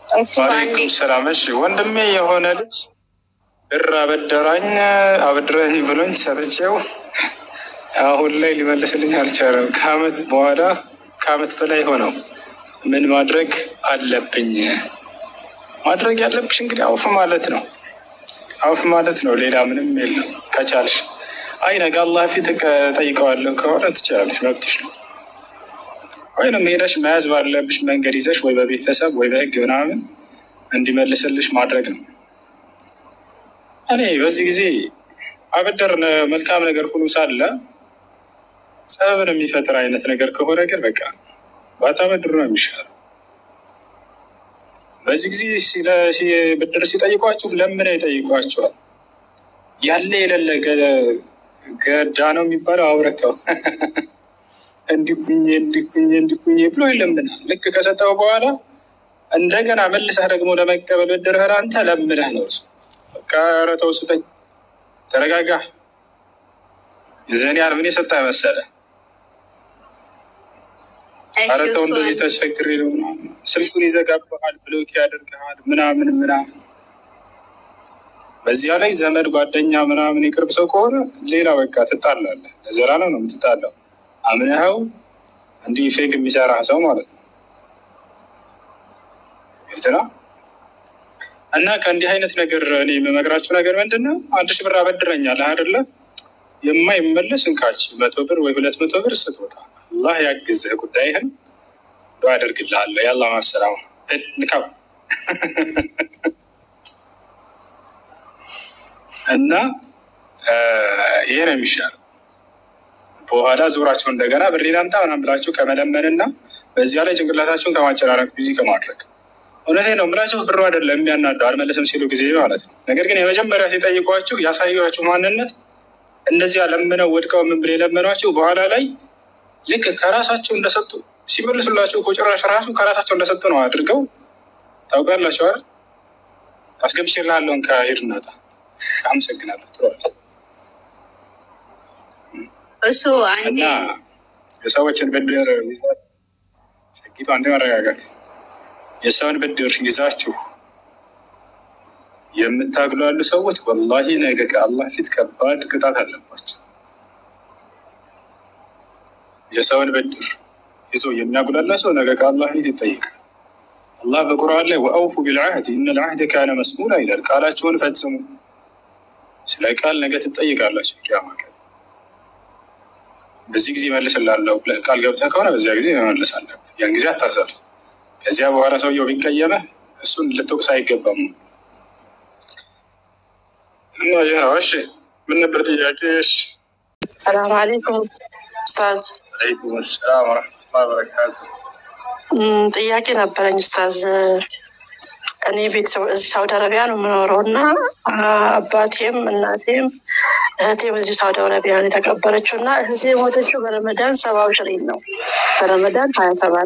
እሱ አንዴ ዋሌይኩም ሰላም። እሺ ወንድሜ የሆነ ልጅ ብር አበደራኝ አበድረኝ ብሎኝ ሰርቼው አሁን ላይ ሊመልስልኝ አልቻለም። ከአመት በኋላ ከአመት በላይ ሆነው ምን ማድረግ አለብኝ? ማድረግ ያለብሽ እንግዲህ አውፍ ማለት ነው። አውፍ ማለት ነው። ሌላ ምንም የለም። ከቻልሽ አይ ነገ አላህ ፊት ጠይቀዋለሁ ከሆነ ትችላለሽ፣ መብትሽ ነው። ወይም ሄደሽ መያዝ ባለብሽ መንገድ ይዘሽ ወይ በቤተሰብ ወይ በህግ ምናምን እንዲመልስልሽ ማድረግ ነው። እኔ በዚህ ጊዜ አበደር መልካም ነገር ሁሉ ሳለ ጸብን የሚፈጥር አይነት ነገር ከሆነ ግን በቃ ባታበድሩ ነው የሚሻለው። በዚህ ጊዜ ስለ- ሲ- ብድር ሲጠይቋችሁ ለምነው ይጠይቋቸዋል። ያለ የሌለ ገ- ገዳ ነው የሚባለው አውረተው እንዲኩኝ እንዲኩኝ እንዲኩኝ ብሎ ይለምናል። ልክ ከሰጠው በኋላ እንደገና መልሰህ ደግሞ ለመቀበል ብድርህን አንተ ለምነህ ነው እሱ በቃ ኧረ ተው ስጠኝ፣ ተረጋጋ፣ የዘን ያህል ምን የሰጠ መሰለ፣ እሺ ኧረ ተው እሱ እንደዚህ አንዴ ተቸግሬ ነው ምናምን። ስልኩን ይዘጋብሃል፣ ብሎክ ያደርግሃል፣ ምናምን ምናምን። በዚያ ላይ ዘመድ ጓደኛ ምናምን የቅርብ ሰው ከሆነ ሌላ በቃ ትጣላለህ፣ ለዘላለም ነው የምትጣለው። አምነኸው እንዲህ ፌክ የሚሰራ ሰው ማለት ነው። ግልጽ ነው። እና ከእንዲህ አይነት ነገር እኔ የምመክራችሁ ነገር ምንድን ነው? አንድ ሺህ ብር አበድረኛለህ አይደለ? የማይመለስ እንካች መቶ ብር ወይ ሁለት መቶ ብር ስጦታ አላህ ያግዝህ፣ ጉዳይህን ዱዓ አደርግልሃለሁ። ያላ ማሰላማ ንካብ እና እ ይሄ ነው የሚሻለው። በኋላ ዞራቸው እንደገና ብሬን አምጣ ምናምን ብላችሁ ከመለመንና በዚያ ላይ ጭንቅላታቸውን ከማጨናነቅ ቢዚ ከማድረግ እውነቴ ነው የምላችሁ ብሩ አይደለም የሚያናደው አልመለስም ሲሉ ጊዜ ማለት ነው። ነገር ግን የመጀመሪያ ሲጠይቋችሁ ያሳዩችሁ ማንነት እንደዚያ ለምነው ወድቀው ምን ብለው የለመኗቸው በኋላ ላይ ልክ ከራሳቸው እንደሰጡ ሲመልሱላቸው እኮ ጭራሽ ራሱ ከራሳቸው እንደሰጡ ነው አድርገው ታውቃላችሁ አይደል? አስገብቼልሃለሁ ከሄድ እናታ አመሰግናለሁ ትለዋለህ። እሱ አንዴ እና የሰዎችን ብድር ይዛ- ሸጊቱ አንዴ መረጋጋት የሰውን ብድር ይዛችሁ የምታግሏሉ ሰዎች ወላሂ ነገ ከአላህ ፊት ከባድ ቅጣት አለባቸው። የሰውን ብድር ይዞ የሚያጉላላ ሰው ነገ ከአላህ ፊት ይጠይቃል። አላህ በቁርአን ላይ ወአውፉ ቢልዓህድ ኢነ ልዓህደ ካነ መስኡላ ይላል። ቃላችሁን ፈጽሙ፣ ስለ ቃል ነገ ትጠይቃላችሁ ቂያማ ቀን። በዚህ ጊዜ መልስላለሁ ብለህ ቃል ገብተህ ከሆነ በዚያ ጊዜ መመለስ አለብህ። ያን ጊዜ አታሳልፍ። ከዚያ በኋላ ሰውየው ቢቀየመህ እሱን ልትወቅስ አይገባም። እና ይህ ነው። እሺ ምን ነበር ጥያቄ? እሺ ሰላም አለይኩም ኡስታዝ። አለይኩም ሰላም ወረሕመቱላሂ ወበረካቱ። እም፣ ጥያቄ ነበረኝ ኡስታዝ። እኔ ቤተሰብ እዚህ ሳውዲ አረቢያ ነው የምኖረው እና አ፣ አባቴም እናቴም እህቴም እዚሁ ሳውዲ አረቢያ ነው የተቀበረችው እና እህቴ የሞተችው በረመዳን ሰባው ሽሪን ነው በረመዳን ሀያ ሰባት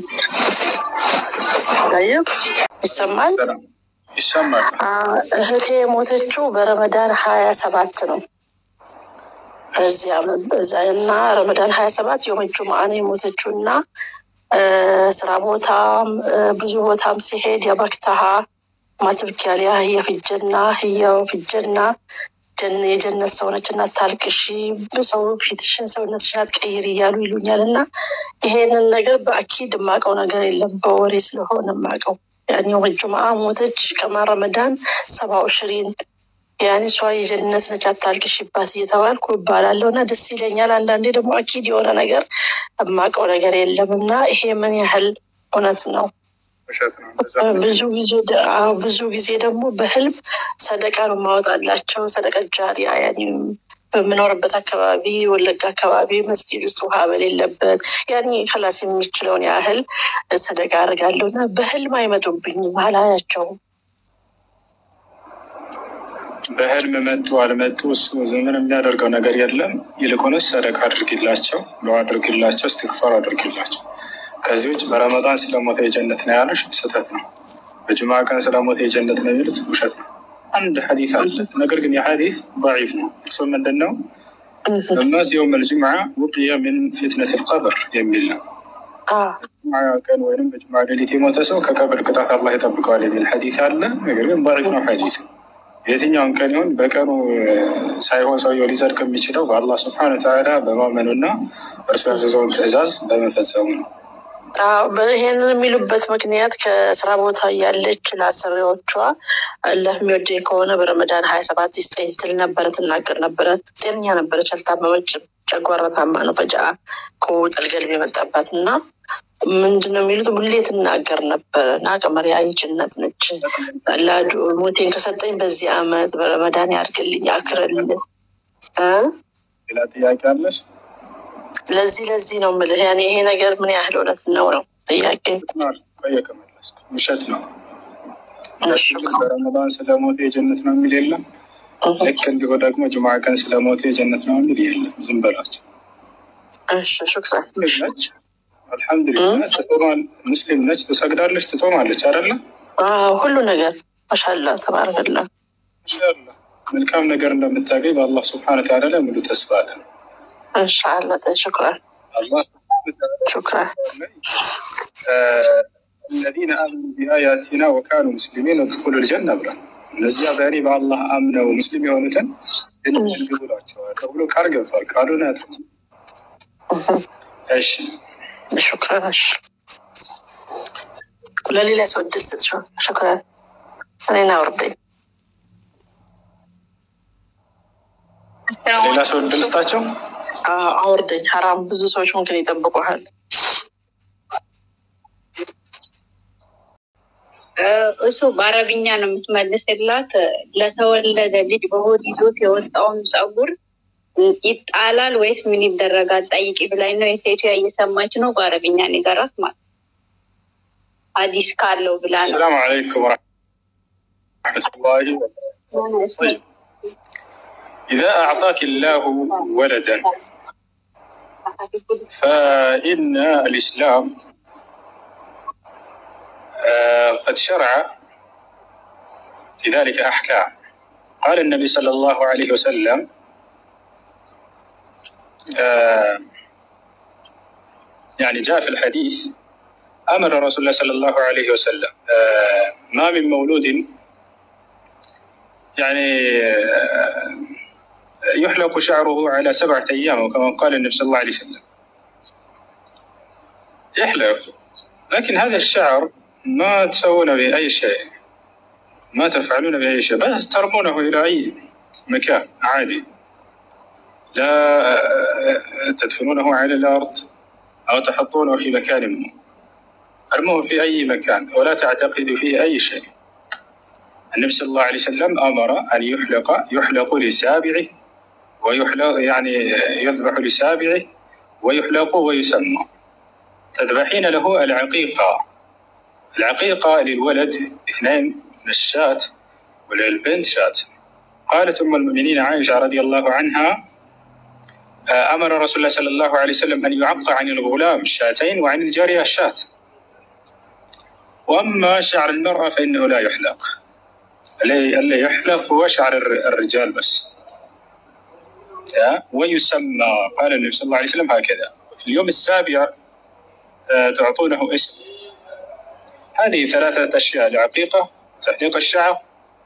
ታየ ይሰማል። ሰላም ይሰማል። አ፣ እህቴ የሞተችው በረመዳን ሀያ ሰባት ነው በዚህ ዓመት በዛ እና ረመዳን ሀያ ሰባት የውመ ጁምዓ ነው የሞተችው እና እ፣ ስራ ቦታም እ፣ ብዙ ቦታም ሲሄድ የበክተሃ ማትብኪያሊያ የፍጀና ህያው ፍጀና ጀን የጀነት ሰውነች እና ታልቅሺ ሰው ፊትሽን ሰውነትሽን አትቀይር እያሉ ይሉኛል እና ይሄንን ነገር በአኪድ የማውቀው ነገር የለም በወሬ ስለሆነ የማውቀው ያኔ የውመ ጁምዓ ሞተች ከማ ረመዳን ሰባው ሽሪን ያኔ እሷ የጀነት ነች አታልቅሽባት እየተባልኩ እባላለሁ እና ደስ ይለኛል። አንዳንዴ ደግሞ አኪድ የሆነ ነገር የማውቀው ነገር የለም እና ይሄ ምን ያህል እውነት ነው? ውሸት ነው። እንደዛ ነው። ብዙ ጊዜ ደ- አዎ፣ ብዙ ጊዜ ደግሞ በህልም ሰደቃ ነው ማወጣላቸው ሰደቀ ጃሪያ ያኔ በምኖርበት አካባቢ ወለጋ አካባቢ መስጊድ ውስጥ ውሃ በሌለበት ያኔ ከላስ የሚችለውን ያህል ሰደቃ አድርጋለሁ እና በህልም አይመጡብኝም አላያቸውም። በህልም መጡ አልመጡ እሱ ምን የሚያደርገው ነገር የለም። ይልቁንስ ሰደቃ አድርጊላቸው፣ ዱዓ አድርጊላቸው፣ እስትግፋር አድርጊላቸው። ከዚህ ውጭ በረመዳን ስለሞተ የጀነት ነው ያሉሽ ስህተት ነው። በጅማ ቀን ስለሞተ የጀነት ነው የሚሉት ውሸት ነው። አንድ ሐዲስ አለ፣ ነገር ግን የሐዲስ ضعيف ነው። እሱ ምንድን ነው? እመት የውም ልጅምዓ ውቅየ ምን ፊትነት ልቀብር የሚል ነው። አዎ ጁምዓ ቀን ወይም በጁምዓ ሌሊት የሞተ ሰው ከቀብር ቅጣት አላህ ይጠብቀዋል የሚል ሐዲስ አለ። ነገር ግን ضعيف ነው ሐዲሱ። የትኛውን ቀን ይሁን በቀኑ ሳይሆን ሰውየው ሊጸድቅ የሚችለው በአላህ ስብሐነ ወተዓላ በማመኑና እርሱ ያዘዘውን ትዕዛዝ በመፈጸሙ ነው። አዎ፣ ይሄንን የሚሉበት ምክንያት ከስራ ቦታ እያለች ለአሰሪዎቿ አላህ የሚወደኝ ከሆነ በረመዳን ሀያ ሰባት ይስጠኝ ትል ነበረ፣ ትናገር ነበረ። ጤነኛ ነበረች፣ አልታመመችም። ጨጓራ ታማ ነው ፈጃ ከጥልገልብ የመጣባት እና ምንድን ነው የሚሉት ሁሌ ትናገር ነበረ እና ቀመሪያ ጅነት ነች ላዱ ሞቴን ከሰጠኝ በዚህ አመት በረመዳን ያድርግልኝ አክርልን እ ሌላ ጥያቄ አለሽ? ለዚህ ለዚህ ነው የምልህ ያኔ ይሄ ነገር ምን ያህል እውነት ነው ነው ጥያቄ ቆየ ከመለስክ ውሸት ነው። እነሱ ግን በረመዳን ስለሞተ የጀነት ነው የሚል የለም። ልክ እንዲሁ ደግሞ ጁምዓ ቀን ስለሞተ የጀነት ነው የሚል የለም። ዝም በላቸው። እሺ ሹክራን ሙስሊም ነች፣ አልሐምዱሊላህ ትጾማል። ሙስሊም ነች፣ ትሰግዳለች፣ ትጾማለች አይደለ? አዎ፣ ሁሉ ነገር ማሻላ ተባረከላ ኢንሻላህ መልካም ነገር እንደምታገኝ በአላህ ስብሐነ ወተዓላ ላይ ሙሉ ተስፋ አለን። እንሻላ ሹክራን አላህ ሹክራን الذين آمنوا بآياتنا وكانوا مسلمين ادخلوا الجنة ብሏል። እነዚያ በእኔ በአላህ አምነው ሙስሊም የሆኑትን ጀነት ግቡላቸዋል ተብሎ ቃል ገብቷል። ቃሉን ያት እሺ ሹክራን እሺ ለሌላ ሰው እድል ስጥ ሹክራን እኔን አውርደኝ ሌላ ሰው እድል ስጣቸው። አዎ፣ አውርደኝ ሀራም ብዙ ሰዎች ምንክን ይጠብቁሃል እሱ በአረብኛ ነው የምትመልስላት። ለተወለደ ልጅ በሆድ ይዞት የወጣውን ጸጉር ይጣላል ወይስ ምን ይደረጋል ጠይቂ ብላኝ ነው። የሴቱ እየሰማች ነው። በአረብኛ ንገራት ማለት ሀዲስ ካለው ብላ ነው። ሰላም አለይኩም ወረሕመቱላሂ ወበረካቱህ። إذا أعطاك الله ولدا فإن الإسلام آه، قد شرع في ذلك أحكام قال النبي صلى الله عليه وسلم آه، يعني جاء في الحديث أمر رسول الله صلى الله عليه وسلم آه، ما من مولود يعني آه، يحلق شعره على سبعة أيام وكما قال النبي صلى الله عليه وسلم يحلق لكن هذا الشعر ما تسوون به أي شيء ما تفعلون به أي شيء بس ترمونه إلى أي مكان عادي لا تدفنونه على الأرض أو تحطونه في مكان ما ارموه في أي مكان ولا تعتقدوا فيه أي شيء النبي صلى الله عليه وسلم أمر أن يحلق يحلق لسابعه ويحلق يعني يذبح لسابعه ويحلق ويسمى تذبحين له العقيقة العقيقة للولد اثنين من الشاة وللبنت شاة قالت أم المؤمنين عائشة رضي الله عنها آه، أمر رسول الله صلى الله عليه وسلم أن يعق عن الغلام شاتين وعن الجارية شاة وأما شعر المرأة فإنه لا يحلق اللي اللي يحلق هو شعر الر- الرجال بس يا؟ ويسمى قال النبي صلى الله عليه وسلم هكذا في اليوم السابع آه، تعطونه اسم هذه ثلاثة أشياء العقيقة تحليق الشعر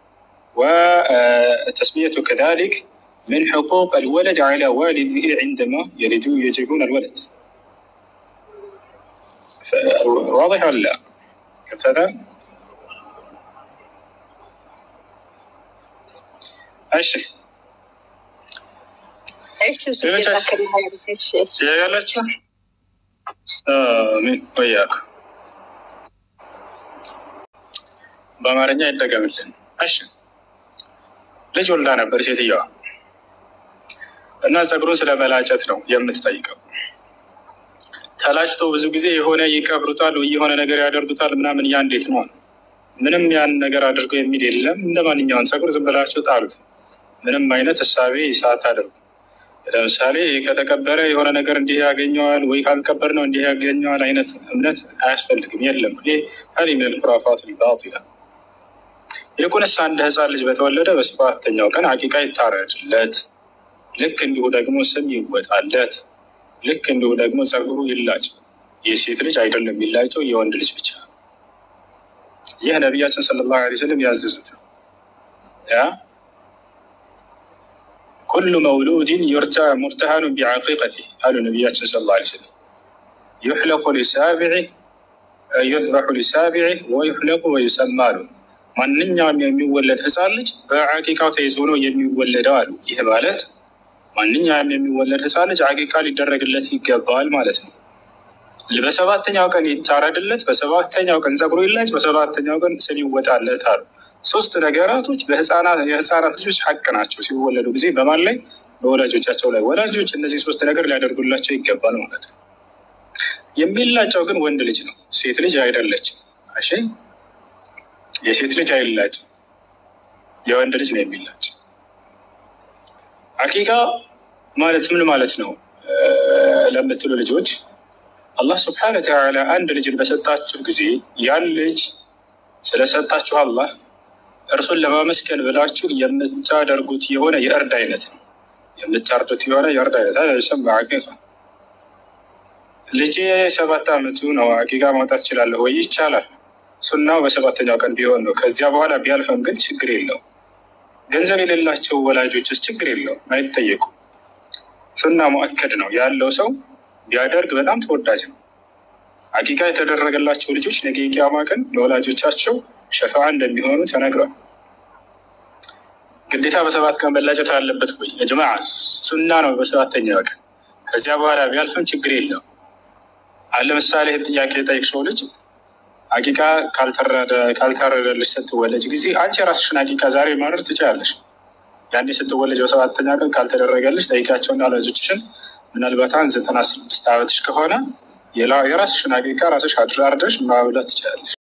وتسميته كذلك من حقوق الولد على والده عندما يلدوا يجيبون الولد ف- واضح ولا لا؟ فهمت هذا؟ እሺ እሺ እሱ ሌሎች ጀዛከላህ ኸይር። እሺ እሺ ያላችሁ አሚን ወያኩ በአማርኛ ይደገምልን። እሺ ልጅ ወልዳ ነበር ሴትየዋ እና ጸጉሩን ስለ መላጨት ነው የምትጠይቀው። ተላጭቶ ብዙ ጊዜ የሆነ ይቀብሩታል ወይ የሆነ ነገር ያደርጉታል ምናምን፣ ያ እንዴት ነው? ምንም ያን ነገር አድርጎ የሚል የለም። እንደ ማንኛውን ጸጉር ዝም ብላችሁ ጣሉት። ምንም አይነት እሳቤ ሰዓት አድርጉ። ለምሳሌ ከተቀበረ የሆነ ነገር እንዲህ ያገኘዋል ወይ ካልቀበር ነው እንዲህ ያገኘዋል አይነት እምነት አያስፈልግም። የለም ይሄ ሀዚህ ምን ልኩራፋት ልባጢላ ይልቁንስ አንድ ህፃን ልጅ በተወለደ በሰባተኛው ቀን አቂቃ ይታረድለት። ልክ እንዲሁ ደግሞ ስም ይወጣለት። ልክ እንዲሁ ደግሞ ጸጉሩ ይላጭ። የሴት ልጅ አይደለም የሚላጨው የወንድ ልጅ ብቻ። ይህ ነቢያችን ሰለላሁ ዐለይሂ ወሰለም ያዘዙት ነው። ያ ኩሉ መውሉድን ዩርታ ሙርተሃኑን ቢዓቂቀቲ አሉ ነቢያችን ሰለላሁ ዐለይሂ ወሰለም ዩሕለቁ ሊሳቢዒ ዩዝበሑ ሊሳቢዒ ወዩሕለቁ ወዩሰማ አሉ። ማንኛውም የሚወለድ ህፃን ልጅ በዓቂቃው ተይዞ ነው የሚወለደው አሉ። ይህ ማለት ማንኛውም የሚወለድ ህፃን ልጅ ዓቂቃ ሊደረግለት ይገባል ማለት ነው። በሰባተኛው ቀን ይታረድለት፣ በሰባተኛው ቀን ጸጉሩ ይላጭ፣ በሰባተኛው ቀን ስም ይወጣለት አሉ። ሶስት ነገራቶች የህፃናት ልጆች ሀቅ ናቸው። ሲወለዱ ጊዜ በማን ላይ? በወላጆቻቸው ላይ። ወላጆች እነዚህ ሶስት ነገር ሊያደርጉላቸው ይገባል ማለት ነው። የሚላጨው ግን ወንድ ልጅ ነው፣ ሴት ልጅ አይደለችም። እሺ፣ የሴት ልጅ አይላጭም፣ የወንድ ልጅ ነው የሚላጭ። ሐቂቃ ማለት ምን ማለት ነው ለምትሉ ልጆች አላህ ስብሐነ ወተዓላ አንድ ልጅን በሰጣችሁ ጊዜ ያን ልጅ ስለሰጣችሁ አላህ እርሱን ለማመስገን ብላችሁ የምታደርጉት የሆነ የእርድ አይነት ነው። የምታርዱት የሆነ የእርድ አይነት ሰማ ሐቂቃ ልጄ ሰባት ዓመቱ ነው ሐቂቃ ማውጣት ይችላለሁ ወይ? ይቻላል። ሱናው በሰባተኛው ቀን ቢሆን ነው። ከዚያ በኋላ ቢያልፈም ግን ችግር የለው። ገንዘብ የሌላቸው ወላጆችስ ችግር የለው፣ አይጠየቁም። ሱና ሙአከድ ነው ያለው ሰው ቢያደርግ በጣም ተወዳጅ ነው። ሐቂቃ የተደረገላቸው ልጆች ነገ የቂያማ ቀን ለወላጆቻቸው ሸፋዓ እንደሚሆኑ ተነግሯል። ግዴታ በሰባት ቀን መላጨት አለበት ወይ? ጅማ ሱና ነው በሰባተኛ ቀን። ከዚያ በኋላ ቢያልፍም ችግር የለው። አለ ምሳሌ ይህን ጥያቄ የጠይቅ ሰው ልጅ ሐቂቃ ካልተረደልሽ ስትወለጅ ጊዜ አንቺ የራስሽን ሐቂቃ ዛሬ ማድረግ ትችላለሽ። ያኔ ስትወለጅ በሰባተኛ ቀን ካልተደረገልሽ ጠይቃቸውና ወላጆችሽን ምናልባት አንድ ዘጠና ስድስት ዓመትሽ ከሆነ የራስሽን ሐቂቃ ራስሽ አርደሽ ማብላት ትችላለሽ።